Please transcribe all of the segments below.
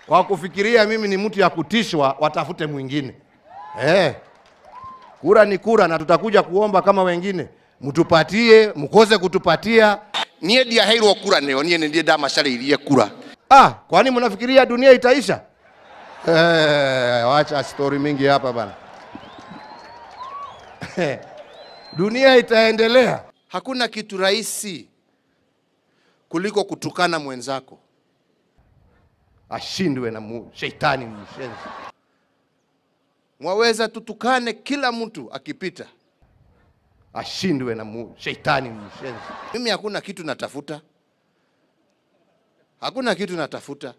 kwa kufikiria mimi ni mtu ya kutishwa, watafute mwingine eh. Kura ni kura, na tutakuja kuomba kama wengine, mtupatie, mkose kutupatia. niä ndiaheirwo kura nä o niä nä ndiä ndamacarä kura Ah, kwani mnafikiria dunia itaisha? Eh, wacha story mingi hapa bana. dunia itaendelea. hakuna kitu rahisi kuliko kutukana mwenzako Ashindwe na mu, shetani mshenzi. mwaweza tutukane kila mtu akipita Ashindwe na mu, shetani mshenzi. mimi hakuna kitu natafuta hakuna kitu natafuta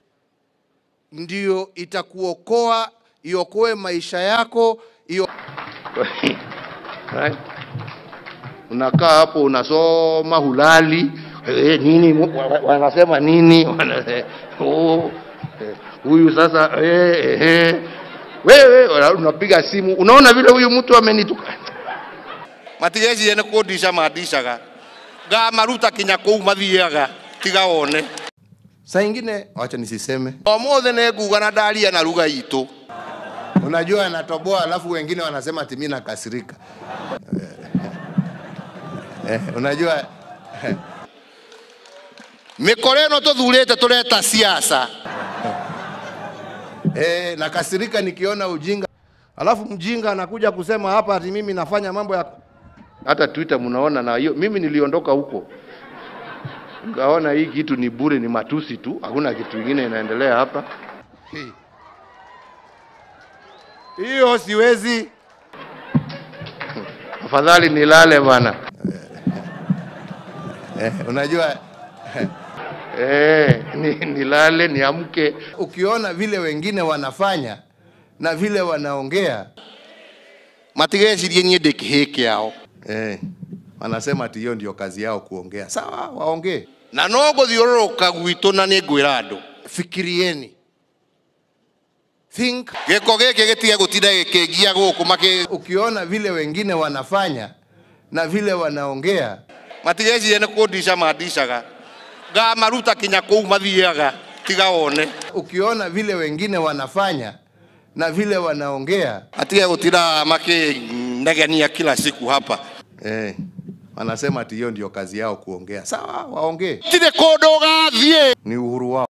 ndio itakuokoa iokoe maisha yako iyo Right? unakaa hapo unasoma hulali eh, nini mu- wa- wa- wanasema nini Wana- oh, eh, huyu sasa eh, eh, eh. wewe wana- unapiga simu unaona vile huyu mtu amenituka matigecirie nä kå ndica mandicaga ngamaruta kinya kå u mathiaga tiga wone Saa ingine wacha nisiseme. omothe nä nguga na ndaria na ruga itå Unajua anatoboa alafu wengine wanasema ati mimi nakasirika. Eh, unajua mä kora ä no tå thurä te tå reta ciaca eh, nakasirika nikiona ujinga. Alafu mjinga anakuja kusema hapa ati mimi nafanya mambo ya hata twitter mnaona na hiyo mimi niliondoka huko ngaona hii kitu ni bure ni matusi tu hakuna kitu kingine inaendelea hapa Hii. hiyo siwezi. afadhali nilale bana Eh, unajua eh, ni, nilale niamke ukiona vile wengine wanafanya na vile wanaongea matigecirie niä ndä kä hä kä ao eh, wanasema ati hiyo ndio kazi yao kuongea. Sawa, waongee. na no gå thiå rå rå ka gwitå na nä ngwä ra andå Fikirieni, think. gä ko gä kä gä tige gå tinda gä kä ngia gå kå makä Ukiona vile wengine wanafanya na vile wanaongea matigecirie nä kå ndica mandicaga ngamaruta kinya kå u mathiaga tiga wone ukiona vile wengine wanafanya na vile wanaongea atige gå tinda makä negenia kila siku hapa eh, wanasema ati hiyo ndio kazi yao kuongea. Sawa, waongee, tirä kå ndå gathiä ni uhuru wao.